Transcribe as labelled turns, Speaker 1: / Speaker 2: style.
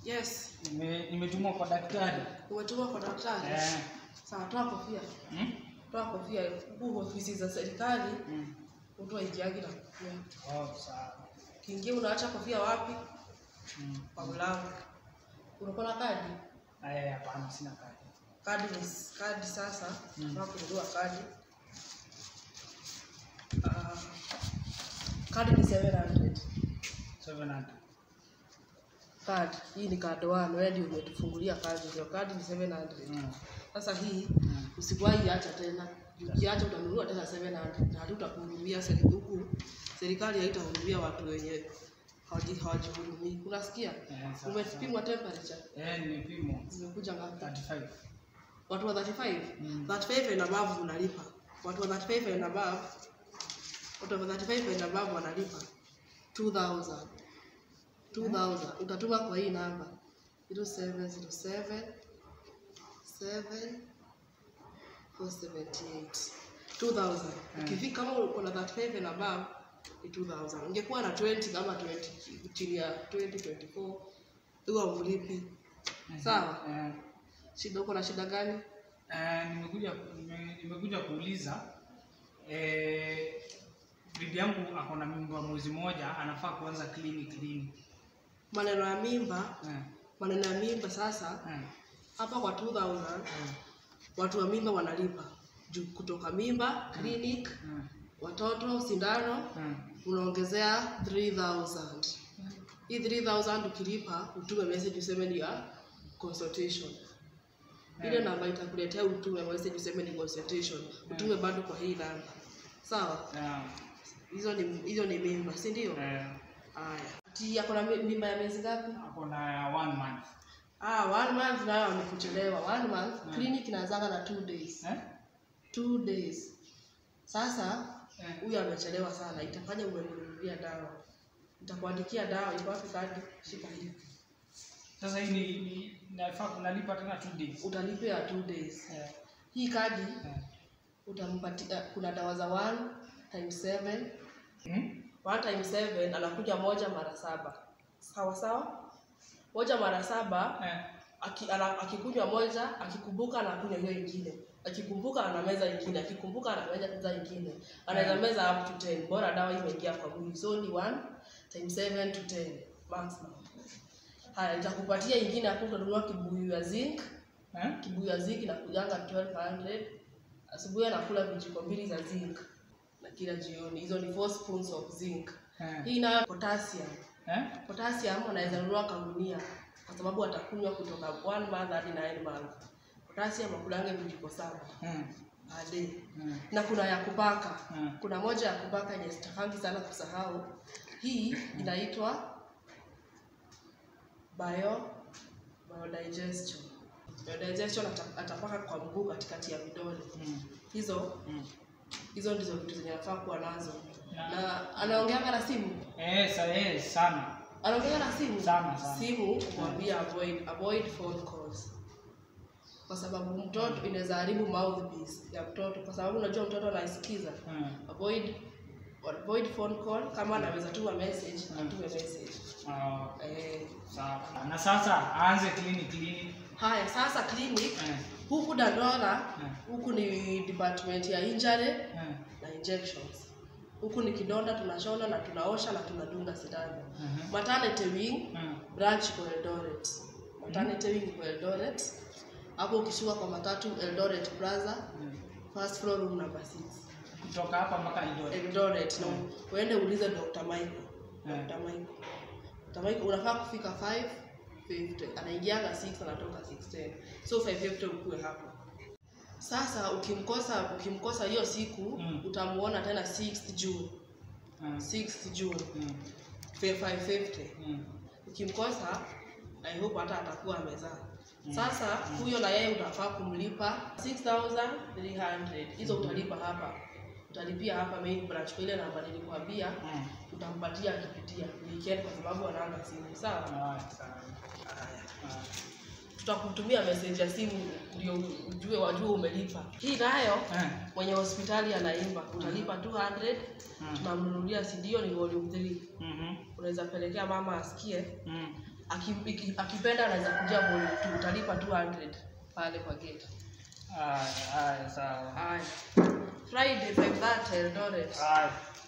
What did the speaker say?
Speaker 1: Yes.
Speaker 2: Nime- Nimetumwa kwa daktari.
Speaker 1: Umetuma kwa daktari?
Speaker 2: Eh.
Speaker 1: Sawa, toa kofia.
Speaker 2: Hmm?
Speaker 1: Toa kofia. Huku ofisi za serikali
Speaker 2: Hmm.
Speaker 1: mtu aingiagi na kofia.
Speaker 2: Oh, sawa.
Speaker 1: Kiingia unaacha kofia wapi?
Speaker 2: Hmm.
Speaker 1: Kwa mlango. Unakuwa na kadi?
Speaker 2: Aya, hapana, sina kadi.
Speaker 1: Kadi ni kadi sasa.
Speaker 2: Mm.
Speaker 1: Unataka kununua kadi. Ah, kadi ni 700.
Speaker 2: 700.
Speaker 1: Kadi. Hii ni card one. Wewe ndio umetufungulia kadi. Ndio kadi ni 700.
Speaker 2: Hmm.
Speaker 1: Sasa hii
Speaker 2: Hmm.
Speaker 1: usikuwahi acha tena. Ukiacha utanunua tena 700 na hatutakuhudumia serikali huku. Serikali haitahudumia watu wenye hawaji- hawajihudumii. Unasikia?
Speaker 2: Eh, sawa,
Speaker 1: Umepimwa temperature.
Speaker 2: Eh, nimepimwa.
Speaker 1: Zimekuja ngapi?
Speaker 2: 35.
Speaker 1: Watu wa 35?
Speaker 2: Mm.
Speaker 1: 35 and above unalipa. Watu wa 35 and above watu wa 35 and above wanalipa 2000. 2000 utatuma kwa hii namba 0707 7 478 2000. Ukifika kama uko na 35 and above ni 2000. Ungekuwa na 20 kama 20 chini ya 2024 huwa ulipi. Sawa?
Speaker 2: Eh,
Speaker 1: Shida uko na shida gani?
Speaker 2: eh, nimekuja nime- nimekuja kuuliza eh, bibi yangu ako na mimba mwezi mmoja, anafaa kuanza clinic lini?
Speaker 1: Maneno ya mimba,
Speaker 2: Eh,
Speaker 1: maneno ya mimba sasa
Speaker 2: eh,
Speaker 1: hapa kwa 2000
Speaker 2: eh,
Speaker 1: watu wa mimba wanalipa juu kutoka mimba clinic
Speaker 2: eh,
Speaker 1: watoto sindano
Speaker 2: eh.
Speaker 1: unaongezea 3000 hii 3000 ukilipa utume message useme ni ya consultation ile
Speaker 2: Eh.
Speaker 1: namba itakuletea utume message useme ni consultation utume bado kwa hii namba sawa
Speaker 2: Yeah.
Speaker 1: hizo ni hizo ni mimba si ndio
Speaker 2: Eh,
Speaker 1: haya ati ako na mi- mimba ya miezi ngapi
Speaker 2: ako na one month.
Speaker 1: ah one month nayo amekuchelewa one month
Speaker 2: Mm.
Speaker 1: clinic inaanzanga na two days
Speaker 2: Eh?
Speaker 1: two days sasa
Speaker 2: Eh.
Speaker 1: huyu amechelewa sana itafanya umemnunulia dawa nitakuandikia dawa iko wapi kadi shika hii
Speaker 2: Sasa hii ni, ni nafaa kunalipa tena two days.
Speaker 1: utalipia two days
Speaker 2: Eh,
Speaker 1: hii kadi
Speaker 2: eh.
Speaker 1: utampatia kuna dawa za one times seven
Speaker 2: Hmm?
Speaker 1: one times seven anakuja moja mara saba sawa sawa moja mara saba
Speaker 2: Eh,
Speaker 1: aki, ana, akikunywa moja akikumbuka anakunywa hiyo ingine akikumbuka anameza ingine akikumbuka anameza meza ingine anaweza
Speaker 2: Mm.
Speaker 1: meza up to 10 bora dawa imeingia kwa mwili so ni 1 times 7 to 10 maximum haya nitakupatia ingine hapo utanunua kibuyu ya zinc
Speaker 2: eh?
Speaker 1: kibuyu ya zinc inakujanga 1200 asubuhi anakula vijiko mbili za zinc na kila jioni hizo ni 4 spoons of zinc
Speaker 2: Eh,
Speaker 1: hii nayo potassium
Speaker 2: eh?
Speaker 1: potassium anaweza nunua kagunia kwa sababu atakunywa kutoka one month hadi nine month. Potassium akulange vijiko saba
Speaker 2: Hmm.
Speaker 1: a day.
Speaker 2: Hmm.
Speaker 1: Na kuna ya kupaka.
Speaker 2: Mm.
Speaker 1: Kuna moja ya kupaka yenye sitakangi sana kusahau. Hii inaitwa bio biodigestion. Biodigestion ata- atapaka kwa mguu katikati ya vidole.
Speaker 2: Hmm.
Speaker 1: Hizo
Speaker 2: Hmm.
Speaker 1: hizo ndizo vitu zenye anafaa kuwa nazo.
Speaker 2: Na-
Speaker 1: Na anaongeanga na simu.
Speaker 2: Eh, sa, eh, sana.
Speaker 1: anaongea na simu
Speaker 2: Sana, sana.
Speaker 1: simu kumwambia avoid avoid phone calls kwa sababu mtoto inaweza haribu mouthpiece ya mtoto kwa sababu unajua mtoto anaisikiza
Speaker 2: Hmm.
Speaker 1: avoid avoid phone call kama anaweza tuma message
Speaker 2: Mm.
Speaker 1: atume message
Speaker 2: Ah,
Speaker 1: eh,
Speaker 2: sawa. Na sasa aanze clinic clinic.
Speaker 1: haya sasa clinic
Speaker 2: Eh,
Speaker 1: huku dandora
Speaker 2: Mm.
Speaker 1: huku ni department ya injury
Speaker 2: eh.
Speaker 1: na injections huku ni kidonda tunashona na tunaosha na tunadunga sindano
Speaker 2: Mhm.
Speaker 1: maternity wing
Speaker 2: Hmm.
Speaker 1: branch iko Eldoret. Maternity wing iko Eldoret. Hapo ukishuka kwa matatu Eldoret Plaza,
Speaker 2: Hmm.
Speaker 1: first floor room number 6.
Speaker 2: Kutoka hapa mpaka Eldoret.
Speaker 1: Eldoret. Na uende uulize Dr. Michael.
Speaker 2: Mm.
Speaker 1: Dr. Michael. Dr. Michael unafaa kufika 5:50. Anaingianga 6 anatoka 6:10. So 5:50 ukue hapo. Sasa ukimkosa ukimkosa hiyo siku
Speaker 2: Mm.
Speaker 1: utamuona tena 6th June.
Speaker 2: Hmm.
Speaker 1: 6th June
Speaker 2: Hmm.
Speaker 1: 5:50.
Speaker 2: Hmm.
Speaker 1: ukimkosa I hope hata atakuwa amezaa. Sasa huyo na yeye utafaa kumlipa 6300 hizo utalipa hapa, utalipia hapa main branch kwa ile namba nilikwambia,
Speaker 2: Hmm.
Speaker 1: utampatia akipitia weekend kwa sababu anaanga simu sawa.
Speaker 2: Ah, sawa.
Speaker 1: Haya,
Speaker 2: Ah.
Speaker 1: tutakutumia message ya simu ndio ujue wajue umelipa. Hii nayo
Speaker 2: Eh.
Speaker 1: mwenye hospitali anaimba, utalipa 200
Speaker 2: Mm.
Speaker 1: tunamnunulia CD, hiyo ni volume 3
Speaker 2: Mhm.
Speaker 1: unaweza pelekea mama asikie
Speaker 2: Hmm.
Speaker 1: Aki- iki- akipenda anaweza kuja volume 2 utalipa 200 pale kwa gate
Speaker 2: Haya, haya, sawa.
Speaker 1: haya friday 5:30 eldoret
Speaker 2: Haya.